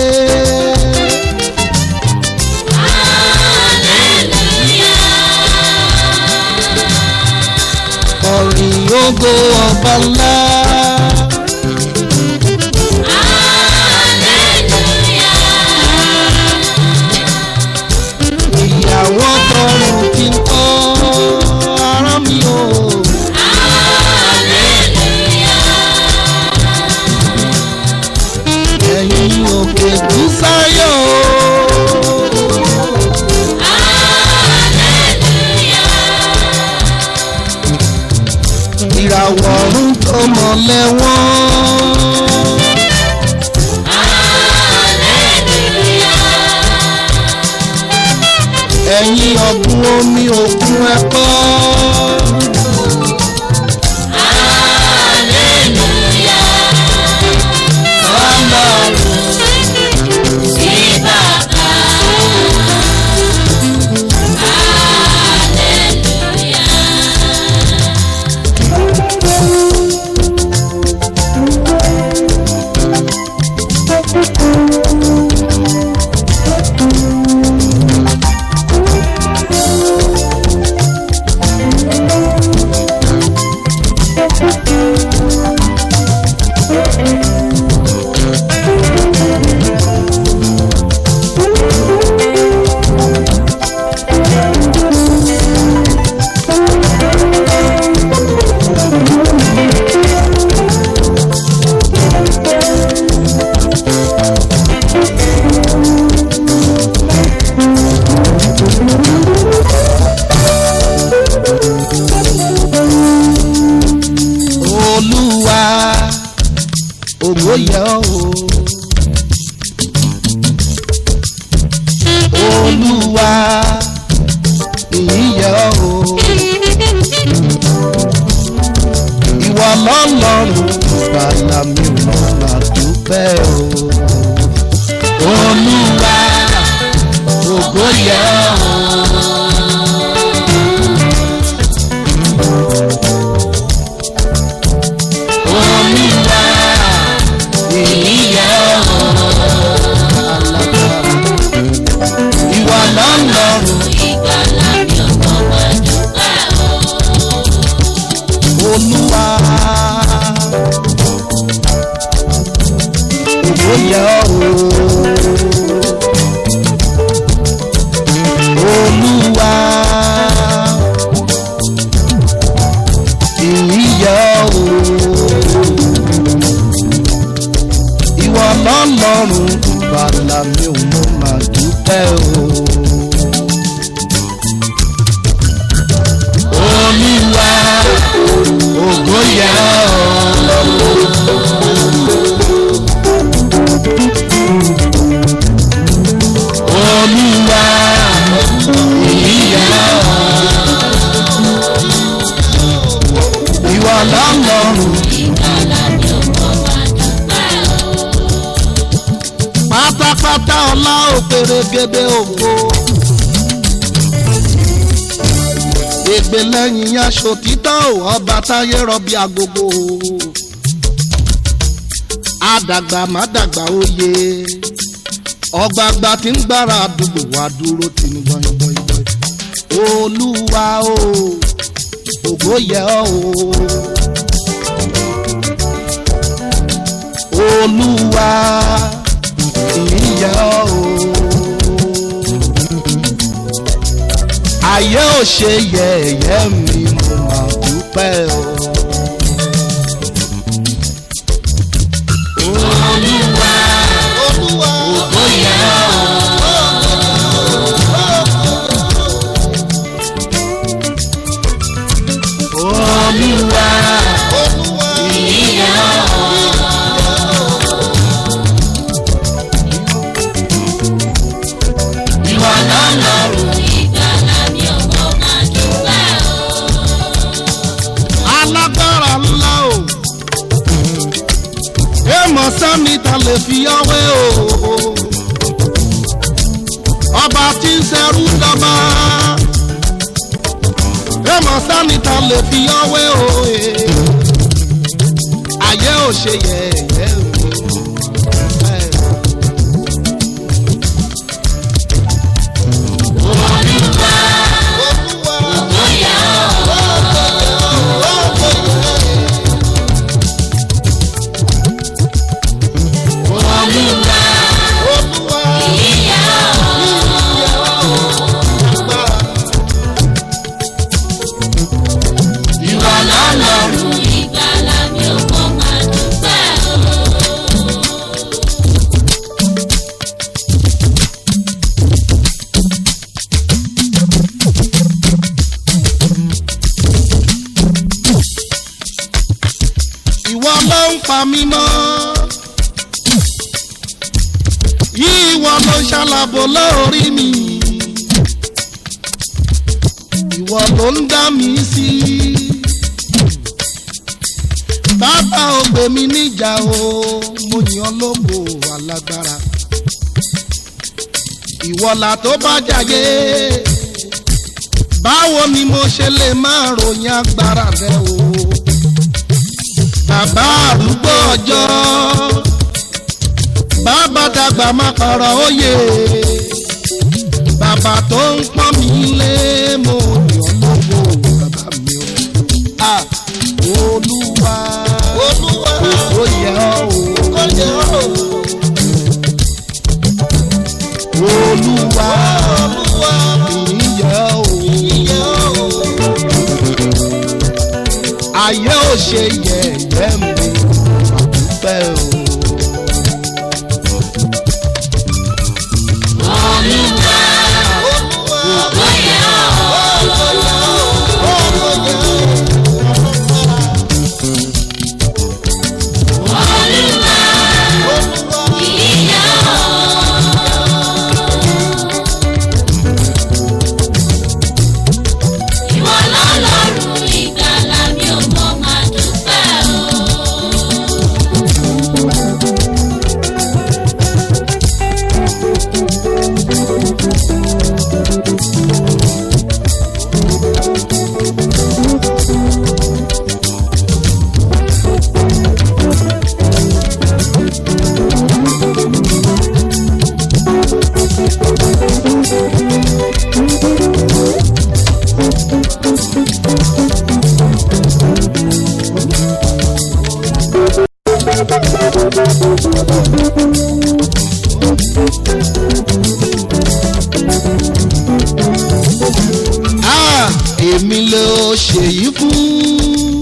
Orin ògo ọba ńlá. ìyàwó tọrùn ti ń kọ́ ara mi o. ẹ̀yin òkè búsáyọ̀ ìràwọ̀ ọ̀run tó mọ̀ lẹ́wọ̀n. ẹ̀yin ọ̀gbun omi òkun ẹ̀kọ́. ògo yẹ ọ́ o. olúwa ìyìn yẹ ọ́ o. ìwọ lọ́lọ́run ìgbàlà mi ò mọ̀ máa dúpẹ́ o. olúwa ògo yẹ ọ́ o. olúwa ìyìn yẹ ọ́ o. ìwọ lọ́lọ́run. olúwa ògo yẹ ọ́ o olúwa ìyìn yẹ ọ́ o ìwọ lọ́lọ́run bàlá mi ò mọ̀ máa dúpẹ́ o. olúwa ògo yẹ ọ́. olúwa ìyìn yẹ ọ́. ìwọ lọ́lọ́run. pátápátá ọlá òpèrègèdè ògo. ègbè lẹ́yìn aṣọ títọ́ ọba táyé rọbí agogo. àdàgbà má dàgbà oyè ọgbàgbà tí ń gbára àdúgbò wá dúró tì ní gbọ̀ngbọ̀ngbọ̀n. olúwa o ògo yẹ ọ́ o. olúwa ìyẹ́ ọ́ o. ayé ò ṣe yẹ̀yẹ́ mi mo máa dúpẹ́ o. olúwa olúwa ògo yẹ ọ́ o. olúwa olúwa ìyẹ́ ọ́ o. ìwà lọ́lọ́run. alágbára ńlá o èèmọ̀ sẹ́mi ta lè fi ọwé o ọba tí ń ṣẹrú dọ́gba èèmọ̀ sẹ́mi ta lè fi ọwé o ayé ò ṣe yẹ̀yẹ́ o. Ìwà lọ́lọ́run. ìwọ ló ń pa mí mọ́ ìwọ ló ń ṣàlàbò lórí mi ìwọ ló ń dá mi sí bàbá ò gbé mi níjà o mo yàn lógo alágbára ìwọ là tó bá jàyé báwo ni mo ṣe lè máa ròyìn agbára rẹ o bàbá àrúgbó ọjọ́ bàbá dàgbà má kọ̀rọ̀ òye bàbá tó ń pọ́n mi lé mo yàn lógo bàbá mi o. Ah, olúwa olúwa ó yẹ ọ́ o ó yẹ ọ́ o. olúwa olúwa ìyẹ ọ́ o ìyẹ ọ́ o. ayé ò ṣe yẹ̀yẹ́ mi àdúpẹ́ o. èmi ló ṣèyí fún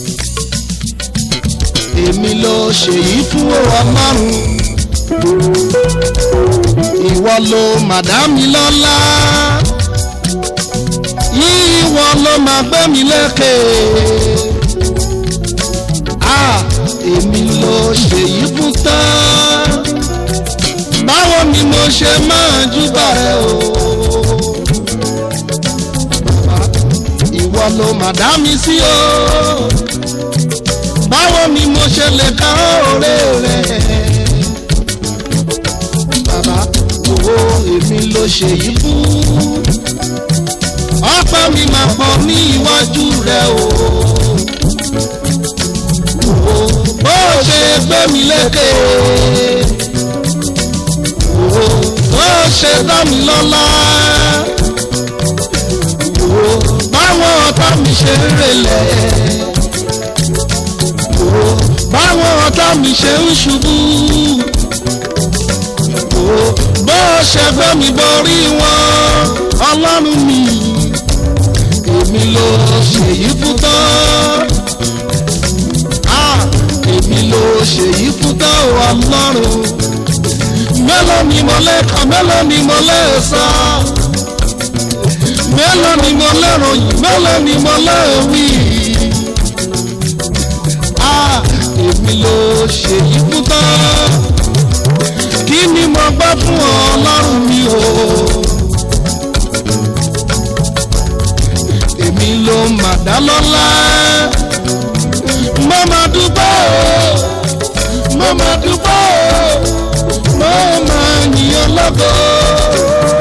èmi ló ṣèyí fún ọlọ́run ìwọ ló màdámi lọ́lá ìwọ ló máa gbé mi lékè ah èmi ló ṣèyí fún tán báwo ni mo ṣe máa júbà rẹ o ìwọ ló mà dá mi sí o báwo ni mo ṣe lè ká òré rẹ bàbá owó èmi ló ṣèyí fún ọpẹ́ mi máa pọ̀ ní iwájú rẹ o bó ṣe gbé mi lékè bó ṣe dá mi lọ́lá báwọn ọ̀tá mi ṣe ń relẹ̀ báwọn ọ̀tá mi ṣe ń ṣubú bó ṣe gbé mi borí wọn ọlọ́run mi èmi ló ṣèyí fún tán èmi ló ṣèyí fún tán ọlọ́run mélòó ni mo lè kà mélòó ni mo lè sọ mélòó ni mo lè ròyìn mélòó ni mo lè wí. èmi ló ṣèyí fún tán kí ni mo gbọ́ fún ọlọ́run mi o. èmi ló mà dá lọ́lá mo máa dúpẹ́ o mo máa dúpẹ́ o mo máa yìn ọlọ́gọ́.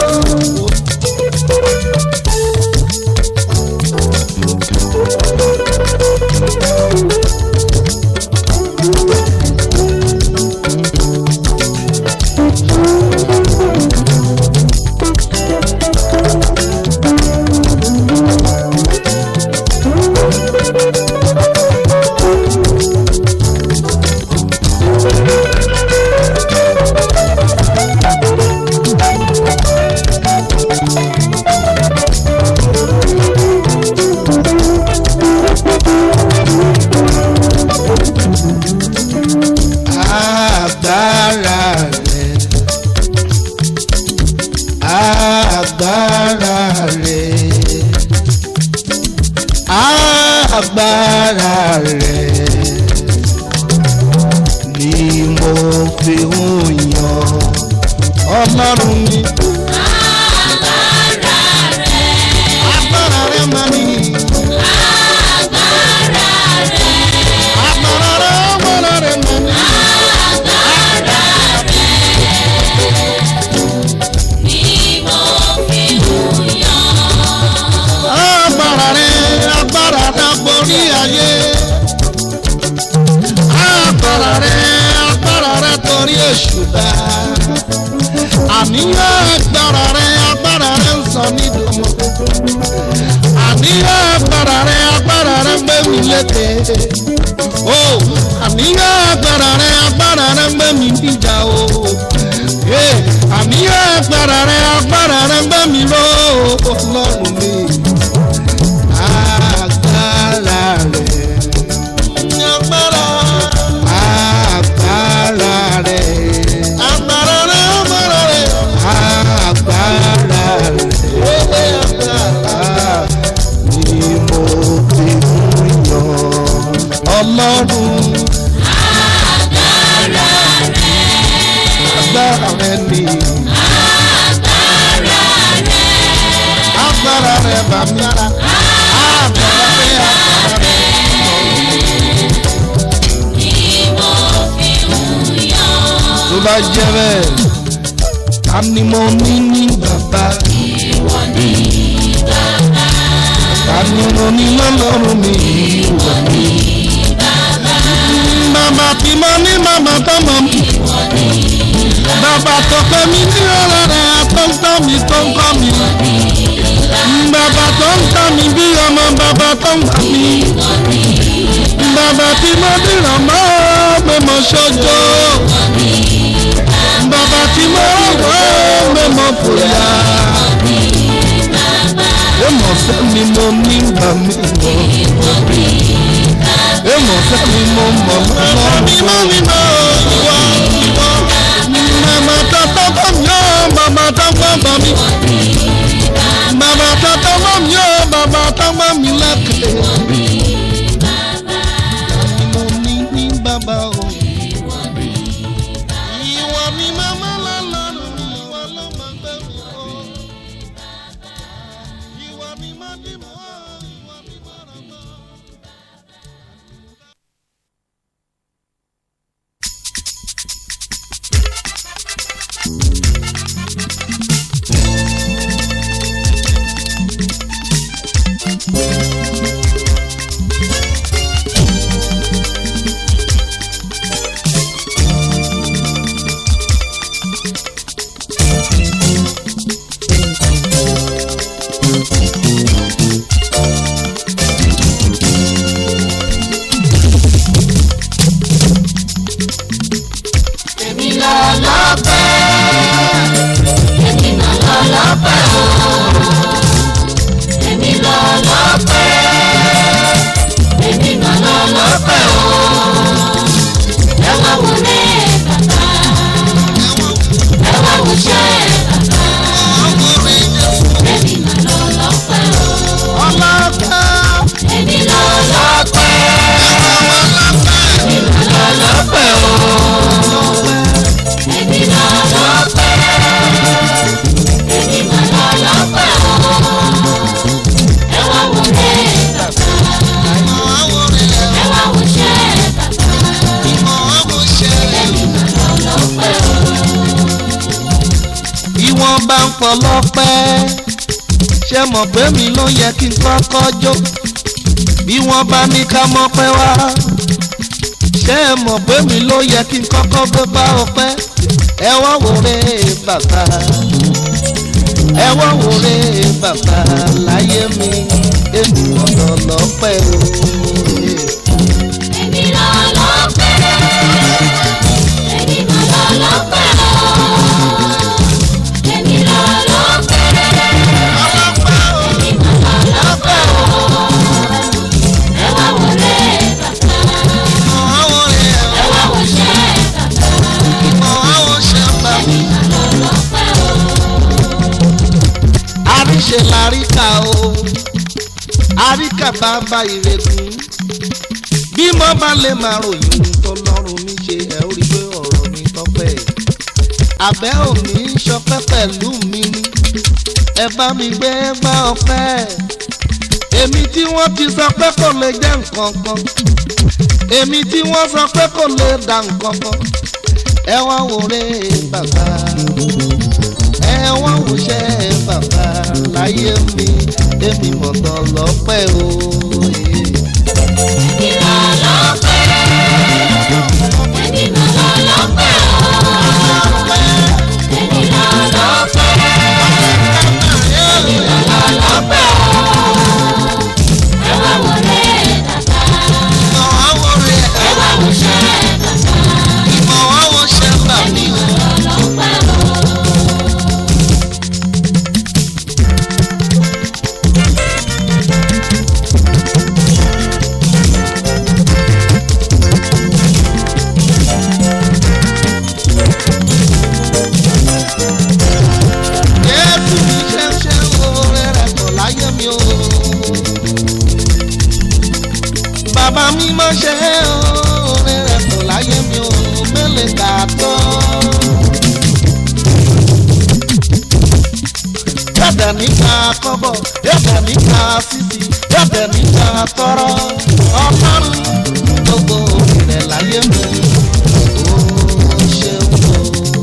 agbára rẹ̀ agbára rẹ̀ agbára rẹ̀ ni mo fi ń yan ọlọ́run mi. agbára rẹ̀ máa ní. agbára rẹ̀ agbára rẹ̀ máa ní. agbára rẹ agbára dàgbòrí ayé agbára rẹ agbára rẹ torí èṣù dá àníyàn agbára rẹ agbára rẹ ń sọ nídòmọ àníyàn agbára rẹ agbára rẹ ń gbé mi lékè o àníyàn agbára rẹ agbára rẹ ń gbé mi níjà o Eh, àníyàn agbára rẹ agbára rẹ ń gbé mi ró ọlọ́run mi agbára rẹ̀. agbára. agbára rẹ̀. agbára rẹ̀ agbára rẹ̀. agbára rẹ̀. agbára ni mo fi ń yan ọlọ́run. agbára rẹ̀. agbára rẹ̀ ni. agbára rẹ̀ bàmí ara. agbára rẹ̀ agbára rẹ̀. tó bá jẹ́ bẹ́ẹ̀ ta ni mo ní ní bàbá. ta ni mo ní lọ́lọ́run mi. bàbá tí mo ní màmá tó mọ̀ mi. bàbá tó pẹ́ mi ní ọ̀rọ̀ rẹ̀ tó ń tọ́ mi tó ń kọ́ mi. bàbá tó ń tọ́ mi bí ọmọ bàbá tó ń gbà mí. bàbá tí mo dìrọ̀ mọ́ mẹ́mọ́ ṣojo bàbá tí mo wọ́ mẹ́mọ́ fòyà. ó mọ̀ fẹ́ mi mo ní bà mí wọ̀. èèmọ̀ sẹ́ni mo mọ̀ lọ́wọ́. mímọ́ mímọ́ ìwọ ìwọ. màmá tọ́tọ́ bọ̀ mí ó màmá tọ́tọ́ bọ̀ mí. màmá tọ́tọ́ bọ̀ mí ó màmá tọ́tọ́ bọ̀ mí lẹ́kẹ̀ẹ́. mo ní ní bàbá o. ìwọ ni màmá lọ́lọ́run ìwọ ló máa gbé mi o. ìwọ ni má dì mọ́ ìwọ ni má rọ̀ mọ́. èmi lọ lọ́pẹ́ èmi mà lọ lọ́pẹ́ o èmi lọ lọ́pẹ́ èmi mà lọ lọ́pẹ́ o ẹ wá wọlé bàbá ẹ wá wọṣẹ́ bàbá èmi mà lọ lọ́pẹ́ o ọlọ́pàá. èmi lọ lọ́pẹ́ èmi mà lọ lọ́pẹ́ o èmi lọ lọ́pẹ́ èmi mà lọ lọ́pẹ́ o ẹ wá wọlé bàbá ẹ wá wọṣẹ́ bàbá èmi mà lọ lọ́pẹ́ o. ìwọ̀n bá ń fọlọ́pẹ́ ṣe mọ̀ pé mi ló yẹ kí n kọ́kọ́ jó bí wọ́n bá ní ká mọ́pẹ́ wá ṣe mọ̀ pé mi ló yẹ kí n kọ́kọ́ gbé bá ọpẹ́ ẹ wá wòrè bàbá ẹ wá wòrè bàbá láyé mi ènìyàn lọ lọ́pẹ́ o. èmi lọ lọ́pẹ́ èmi mà lọ lọ́pẹ́ o èmi lọ lọ́pẹ́ èmi mà lọ lọ́pẹ́ o ẹ wá wọlé bàbá ẹ wá wọṣẹ́ bàbá èmi mà lọ lọ́pẹ́ o. àríṣe láríkà o àríkà bàbá ìrègùn bí mo bá lè máa ròyìn tó lọ́rùn mi ṣe ẹ̀ ó rí pé ọ̀rọ̀ mi tọ́pẹ́ àbẹ́ òní ṣọpẹ́ pẹ̀lú mi ní ẹ bá mi gbé gbá ọpẹ́ èmi tí wọ́n ti sọ pé kò lè jẹ́ nǹkan kan èmi tí wọ́n sọ pé kò lè dà nǹkan kan ẹ wá wòrè bàbá ẹ wá wòṣẹ́ bàbá láyé mi èmi mọ̀tọ́ lọ́pẹ́ o. èmi lọ lọ́pẹ́ èmi mà lọ lọ́pẹ́ o èmi lọ lọ́pẹ́ èmi mà lọ lọ́pẹ́ o ẹ wá wọlé bàbá ẹ wá wọṣẹ́ bàbá èmi mà lọ lọ́pẹ́ o. Jésù mi ṣe ń ṣe oore rẹ̀ pọ̀ láyé mi o. Bàbá mi máa ṣe oore rẹ̀ pọ̀ láyé mi o. Mélèé kà á tọ́. Yàtọ̀ nípa kọ́bọ̀, yàtọ̀ nípa sísì, yàtọ̀ nípa tọrọ. Ọlọ́run gbogbo ìrẹ̀ láyé mi. Ó ṣeun o.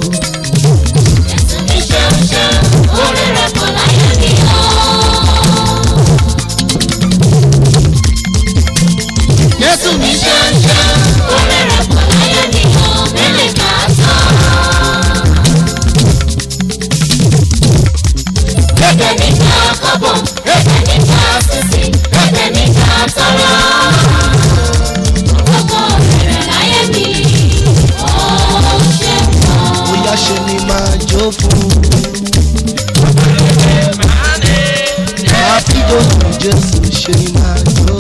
mi ṣeun ṣeun orí rẹ̀ kò láyé mi o. Jésù mi mi ṣe ṣeun ṣeun orí rẹ̀ kò láyé mi o. mélèé kà á tán. Ẹ̀jẹ̀ níta kọ́bọ̀, ẹ̀jẹ̀ níta sísì, ẹ̀jẹ̀ níta tọrọ. jésù ṣe ni máa jó.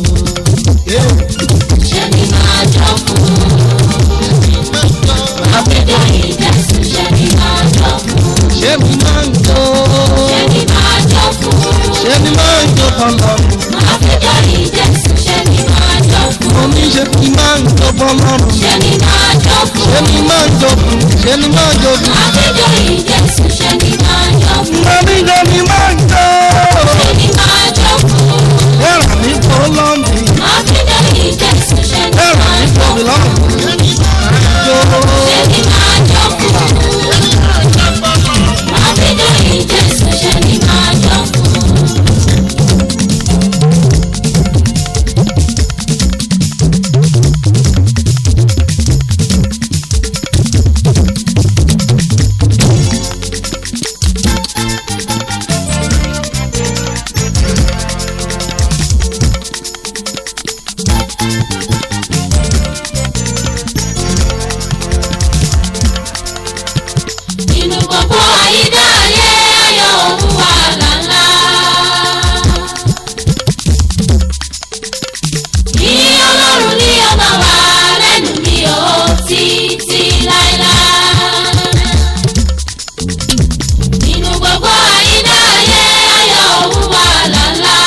ṣe ni máa jọ fún àpèjọ ìjẹsùn ṣe ni máa jọ fún ṣé mi máa ń jó. ṣe ni máa jọ fún ṣé mi máa ń jó fọlọ́run. àpèjọ ìjẹsùn ṣe ni máa jọ fún mo ní ṣe mi máa ń jó fọlọ́run. ṣe ni máa jọ fún ṣé mi máa ń jó fún. ṣé mi máa ń jó fún. àpèjọ ìjẹsùn ṣe ni máa jọ fún mo ní ṣe mi máa ń jó. ṣe ni máa jọ fún ẹ̀rọ mi kò lọ́mì. àpèjọ ìjẹsùn ṣe ni ẹ̀rọ máa mi jọ kò mi fún lọ́mì. jó. ṣe ni máa jọ fún àpèjọ ìjẹsùn ṣe ni máa jọ fún. nínú gbogbo àyídá ayé ayọ̀ òun wà lálá. ní ọlọ́run ní ọba wa lẹ́nu mi ò títí láéláé. nínú gbogbo àyídá ayé ayọ̀ òun wà lálá.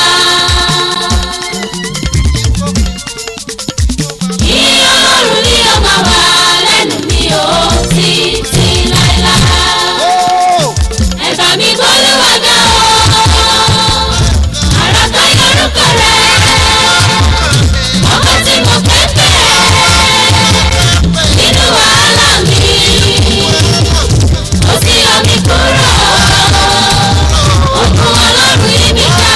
ní ọlọ́run ní ọba wa lẹ́nu mi ò títí láéláé ẹ̀bà mi gbólúwà ga o ara tó yorùkọ rẹ̀ ọkọ tí mo pẹ́ pẹ́ nínú wàhálà mi ó sì yọ mí kúrò òkun ọlọ́run yí mi ká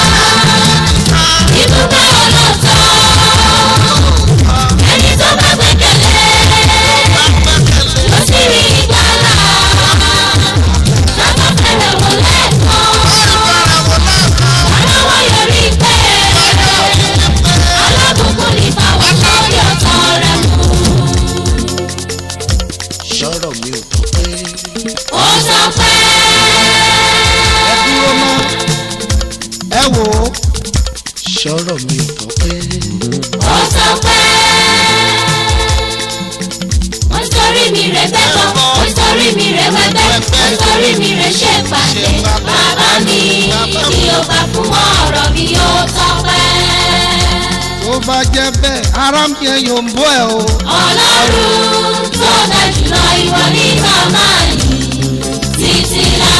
ibùgbé ọlọ́tọ̀ ẹni tó bá gbẹ́kẹ̀lé ló sì rí ìgbàlà bàbá fẹ́rẹ̀ wò lẹ́ẹ̀kan aláwọ̀ yọrí pé alábùkún ní fáwọn lórí ọ̀tọ̀ rẹ̀ mú. sọ̀rọ̀ mi ò tó pé. ó sọ pé ẹ dúró mọ́. ẹ wò ó. sọ̀rọ̀ mi ò tó pé. ó sọ pé ó sọrí mi rẹ̀ bẹ́tọ̀ ó sọrí mi rẹ̀ wẹ́bẹ́ ó sọrí mi rẹ̀ ṣe pàdé bàbá mi tí ó bá fún ọ̀rọ̀ mi ó tọ́pẹ́. tó bá jẹ́ bẹ́ẹ̀ ara mi ẹ̀ yóò ń bọ́ ẹ o. ọlọ́run tó dá jùlọ ìwọ ní màmá yìí títí láà.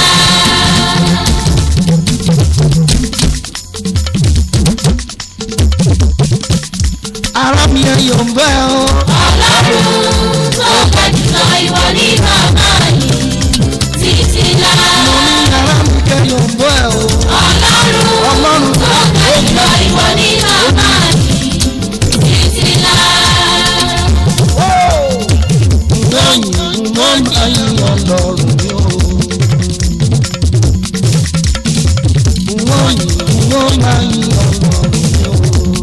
ara mi ẹ̀ yóò ń bọ́ ẹ o. ọlọ́run tó dá jùlọ ìwọ ní màmá yìí títí láà. mo ní ara mi ẹ̀ yóò ń bọ́ ẹ o. ọlọ́run ọlọ́run tó dá jùlọ ìwọ ní màmá yìí títí láà. lóyìn mo ń ayin ọlọ́run mi o. wọ́n yìn wọ́n máa yin ọlọ́run mi o.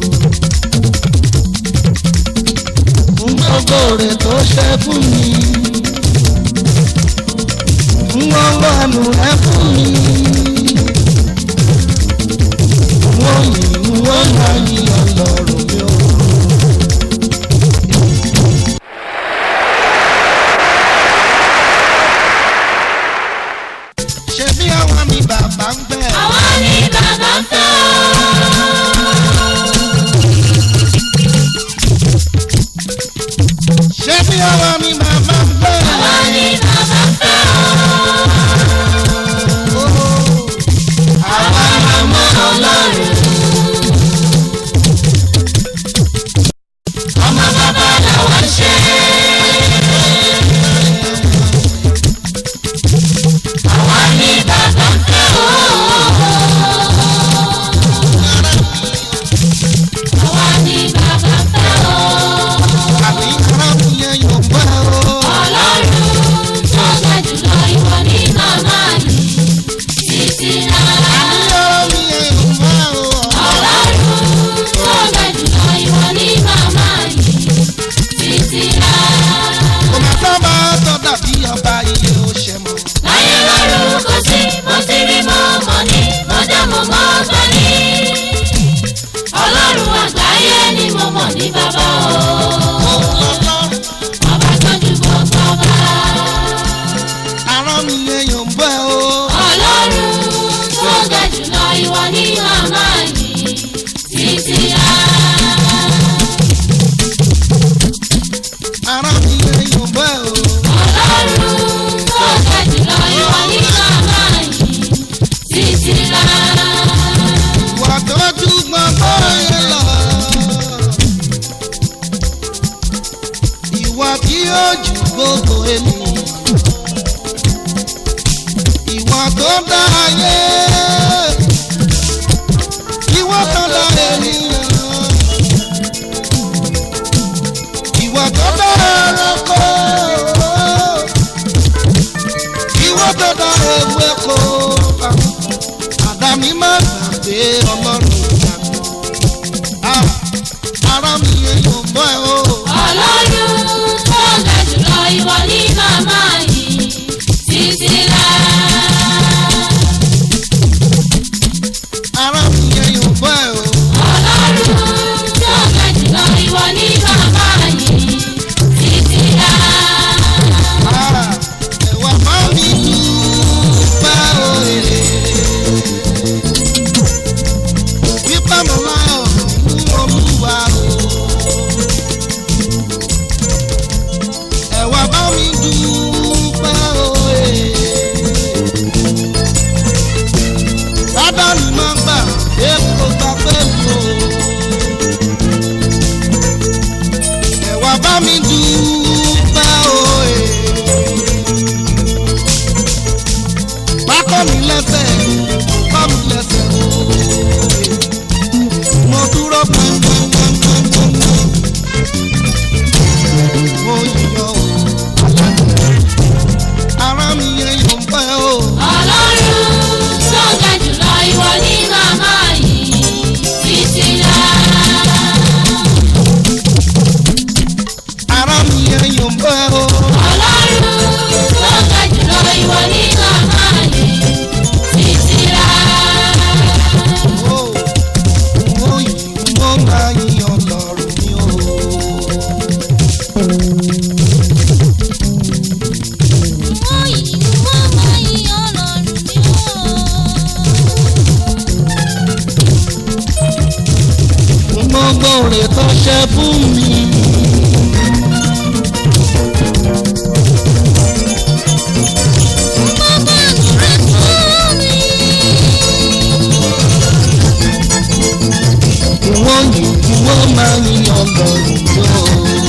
fún gbogbo rẹ̀ tó ṣe fún mi. fún ọlọ́run rẹ̀ fún mi. wọ́n yìn wọ́n máa yin ọlọ́run mi o. ṣe bí àwọn mi bàbá ń gbẹ. àwa ni bàbá ń fẹ́ ṣe bí àwọn mi bàbá ń gbẹ. àwa ni bàbá ń fẹ́ Oh, yóò ju gbogbo ènìyàn. ìwọ tó dá ayé ìwọ tó dá ènìyàn. ìwọ tó dá ẹranko ìwọ tó dá ewéko. àdáni má gbàgbé ọlọ́run ìgbàgbọ́. ara mi èèyàn mọ́ ẹ o. ọlọ́run tó ga jùlọ ìwọ ní màmá yìí títí láà. ara mi èèyàn mọ́ ẹ o. ọlọ́run tó ga jùlọ ìwọ ní màmá yìí títí láà. Ah, ẹ̀wà bá mi dúpẹ́ òye. Wípé mo láyọ̀ fún olúwa o. Ẹ̀wà bá mi dúpẹ́ òye. Bàbá mi máa gbà èkó gbà pẹ̀lú o. Ẹ̀wà bá mi dúpẹ́ òye. Bákọ́ mi lẹ́sẹ̀, bá mi lẹ́sẹ̀ o. Mo dúró gbọ̀ngbọ̀ngbọ̀ngbọ̀ngbọ̀ngbọ̀n. Mo yíyọ o. Ara mi yẹn yóò pẹ́ o. ọlọ́run tó ga jùlọ ìwọ ní màmá yìí títí láà. Ara mi yẹn yóò pẹ́ o. ọlọ́run tó ga jùlọ ìwọ ní màmá yìí títí láà. o. Mo yí mo máa yíyan lọ́rùn mi o. Gbogbo rẹ̀ tó ṣe fún mi. Wọ́n yìí kí wọ́n máa yíyan lọ́rùn mi o.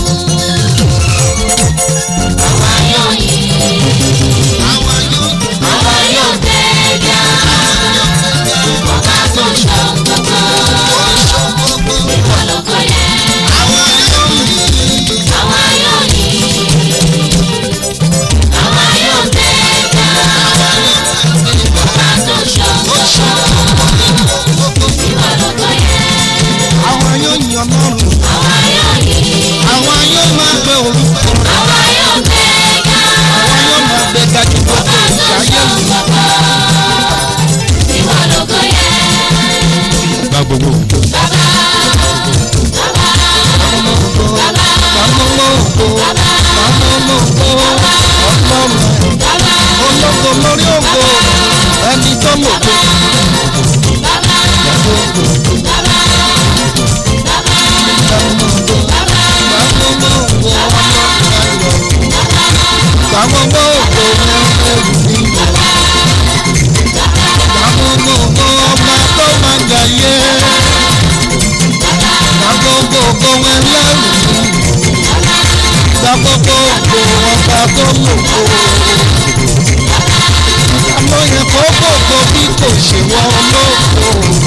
àwa yóò yìn Àwa yóò àwa yóò gbẹ̀gà ọba tó ń ṣọ́ gbogbo gbogbo. ìwọ lóko yẹ. Àwa yóò yìn. àwa yóò yìn àwa yóò gbẹ̀gà ọba tó ń ṣọ́ gbogbo ìwọ lóko yẹ. Àwa yóò yìn Ọlọ́run. àwa yóò yìn Àwa yóò máa gbé orúkọ rẹ̀. àwa yóò gbẹ̀gà Àwa yóò máa gbé gàjú gbogbo ọba tó ń ìṣayé ṣọ́ mi. gbogbo ìwọ lóko yẹ. gba gbogbo bàbá bàbá Bàmọ́ ògo, bàmọ́ ògo, bàmọ́ ògo, Ọlọ́run ẹ̀. bàbá ológo lórí ògo ẹni tó lògo. Gbàgbọ́ ògo ẹrù mi. Gbàgbọ́ ògo ọba tó máa jàyé. Gbàgbọ́ ògo ẹlẹ́rù mi. Gbàgbọ́ ògo ọba tó lògo àmọ́ yẹn kó gbogbo bí kò ṣe wọ́n lóko.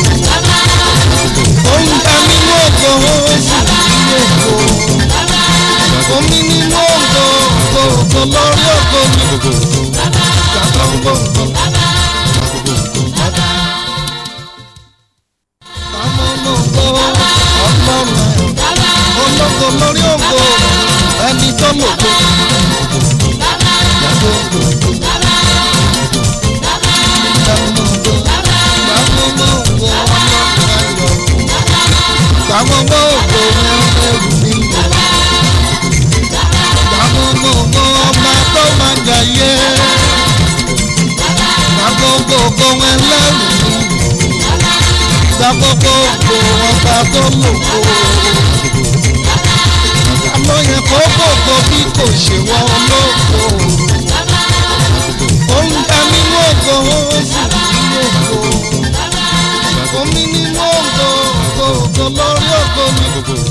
oúnjẹ nínú ògo oṣù nínú ògo. omi nínú ògo ògo lórí ògo ní gbogbo ìgbàgbọ́ gbogbo. Báwo lógo ọlọ́run ẹ̀ ológo lórí ògo ẹni tó lògo. Gbàgbọ́ ògo ẹrù mi. Gbàgbọ́ ògo ọba tó máa jàyé. Gbàgbọ́ ògo ẹlẹ́rù mi. Gbàgbọ́ ògo ọba tó lògo. Àlọ́ yẹn kó gbogbo bí kò ṣe wọ́n lóko. Oúnjẹ nínú ògo oṣù nínú ògo. Omi nínú ògo ògo ògo lórí ògo mi.